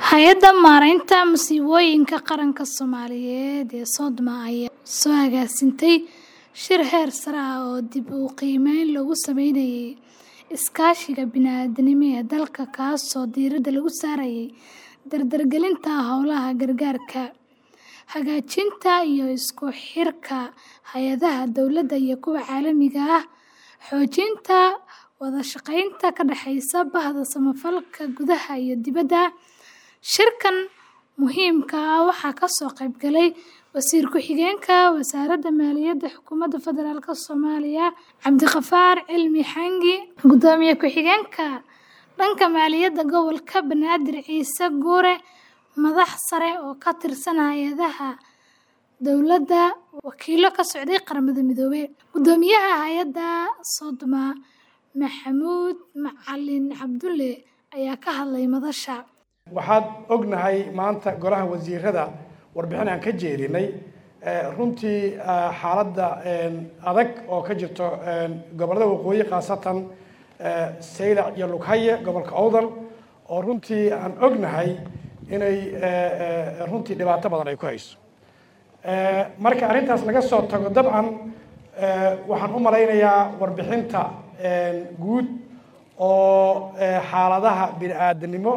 Hay'adda Maareynta Musiibooyinka Qaranka Soomaaliyeed ee Sodma ayaa soo agaasintay shir heer sare ah oo dib u qiimeyn lagu sameynayay iskaashiga bini'aadantinimo ee dalka kaasoo diiradda lagu saarayay dardargelinta howlaha gargaarka, hagaajinta iyo isku xirka hay'adaha dowladda iyo kuwa caalamiga ah, xoojinta wada shaqeynta ka dhaxaysa bahda samafalka gudaha iyo dibadda. Shirkan muhiimka ah waxaa ka soo qayb galay Wasiir Ku-xigeenka Wasaaradda Maaliyadda Xukuumadda Federaalka Soomaaliya Cabdiqafaar Cilmi Xangi, Gudoomiye Ku-xigeenka dhanka Maaliyadda Gobolka Banaadir Ciise Guure, madax sare oo ka tirsan hay'adaha dowladda, wakiillo ka socday Qaramada Midoobay. Guddoomiyaha hay'adda Sodma Maxamuud Macalin Cabdulle ayaa ka hadlay madasha. waxaad ognahay maanta golaha wasiirada warbixin aan ka jeedinay runtii xaaladda adag oo ka jirto gobollada waqooyi khaasatan saylac iyo lughaye gobolka owdal oo runtii aan ognahay inay runtii dhibaato badan ay ku hayso marka arrintaas laga soo tago dabcan waxaan u malaynayaa warbixinta guud oo xaaladaha bini'aadanimo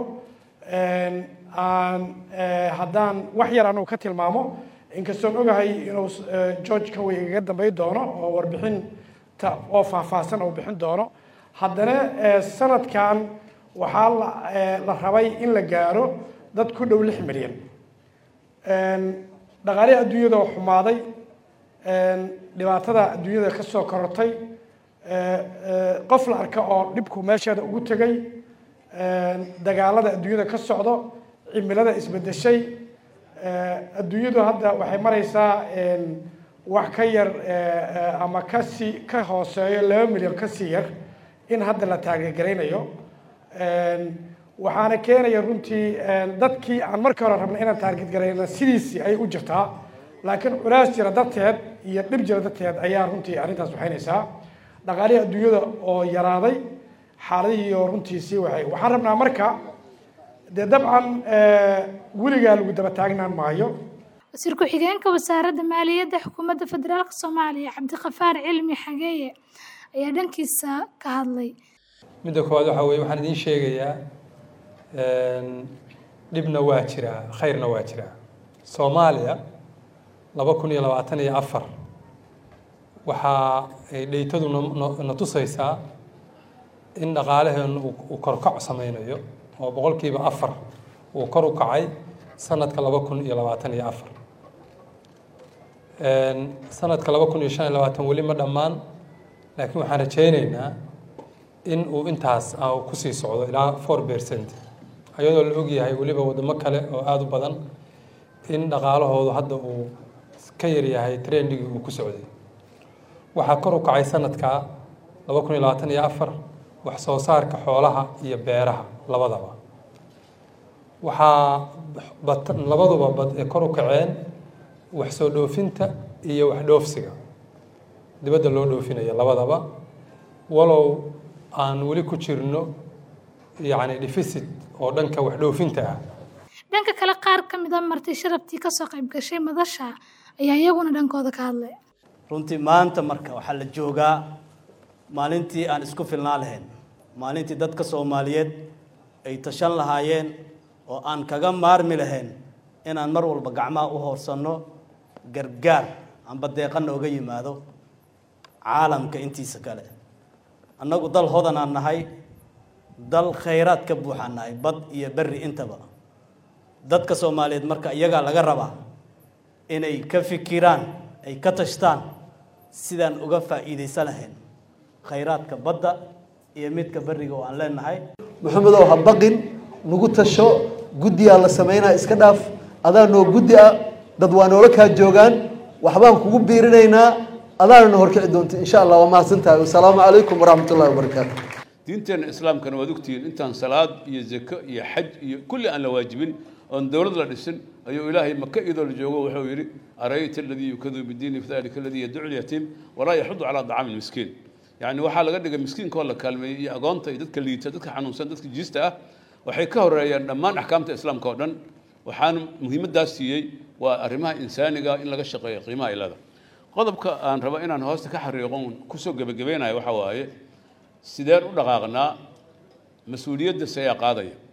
aan haddaan wax yar anugu ka tilmaamo inkastoon ogahay inuu george kaway igaga dambeyn doono oo warbixinta oo faahfaahsan uu bixin doono haddana sanadkan waxaa la rabay in la gaaro dad ku dhow lix milyan dhaqaalihi adduunyada oo xumaaday dhibaatada adduunyada ka soo korortay qof la arka oo dhibku meesheeda ugu tegay dagaalada adduunyada ka socdo cimilada isbedeshay adduunyadu hadda waxay maraysaa wax ka yar ama kasii ka hooseeyo laba milyan kasii yar in hadda la taageergaraynayo waxaana keenaya runtii dadkii aan markii hore rabnay inaan taargetgarayna sidiisii ayay u jirtaa laakiin culaas jira darteed iyo dhib jira darteed ayaa runtii arrintaas waxaynaysaa dhaqaalihii adduunyada oo yaraaday xaaladihii oo runtiisii waxay waxaan rabnaa marka dee dabcan weligaa lagu daba taagnaan maayo Wasiir Ku-xigeenka Wasaaradda Maaliyadda Xukuumadda Federaalka Soomaaliya Cabdiqafaar Cilmi Xageeye ayaa dhankiisa ka hadlay. midda koowaad waxaa weeye waxaan idiin sheegayaa dhibna waa jiraa khayrna waa jiraa soomaaliya laba kun iyo labaatan iyo afar waxaa ay dheytadu na tusaysaa in dhaqaalaheenu uu korkac sameynayo oo boqolkiiba afar uu kor u kacay sanadka laba kun iyo labaatan iyo afar sanadka laba kun iyo shan iyo labaatan weli ma dhammaan laakiin waxaan rajayneynaa in uu intaas kusii socdo ilaa four percent ayadoo la ogyahay weliba wadamo kale oo aada u badan in dhaqaalahoodu hadda uu ka yaryahay trendigii uu ku socday waxaa kor u kacay sanadka laba kun iyo labaatan iyo afar wax soo saarka xoolaha iyo beeraha labadaba waxaa labaduba bad ee kor u kaceen wax soo dhoofinta iyo wax dhoofsiga dibadda loo dhoofinayo labadaba walow aan weli ku jirno yacni deficit oo dhanka wax dhoofinta ah Dhanka kale qaar ka mid ah marti sharaftii ka soo qayb gashay madasha ayaa iyaguna dhankooda ka hadlay. runtii maanta marka waxaa la joogaa maalintii aan isku filnaa lahayn maalintii dadka soomaaliyeed ay tashan lahaayeen oo aan kaga maarmi lahayn inaan mar walba gacmaha u hoorsanno gargaar amba deeqana oga yimaado caalamka intiisa kale annagu dal hodanaan nahay dal khayraad ka buuxaan nahay bad iyo berri intaba dadka soomaaliyeed marka iyagaa laga rabaa inay ka fikiraan ay ka tashtaan sidaan uga faa'iidaysan lahayn khayraadka badda iyo midka berriga oo aan leenahay maxamedow ha baqin nagu tasho guddiyaa la samaynaa iska dhaaf adaa noo guddi ah dad waa noola kaa joogaan waxbaan kugu biirinaynaa adaana na horkici doonta insha allah waa mahadsantahay wasalaamu calaykum waraxmat ullahi wabarakaatu diinteena islaamkana waad ogtihiin intaan salaad iyo zako iyo xaj iyo kulli aan la waajibin oon dowlad la dhisin ayuu ilaahay maka iyadoo la joogo wuxuu yidhi arayta aladii yukadu bidiini fadalika aladii yadcu lyatiim walaa yaxudu calaa dacaami lmiskiin yacni waxaa laga dhigay miskiinka oo la kaalmeeyey iyo agoonta iyo dadka liita dadka xanuunsan dadka jiista ah waxay ka horeeyaan dhammaan axkaamta islaamka oo dhan waxaana muhiimaddaas siiyey waa arrimaha insaaniga in laga shaqeeyo qiimaha ay leedahay qodobka aan rabo inaan hoosta ka xariiqon kusoo gebagabaynayo waxa waaye sideen u dhaqaaqnaa mas-uuliyadda se ayaa qaadaya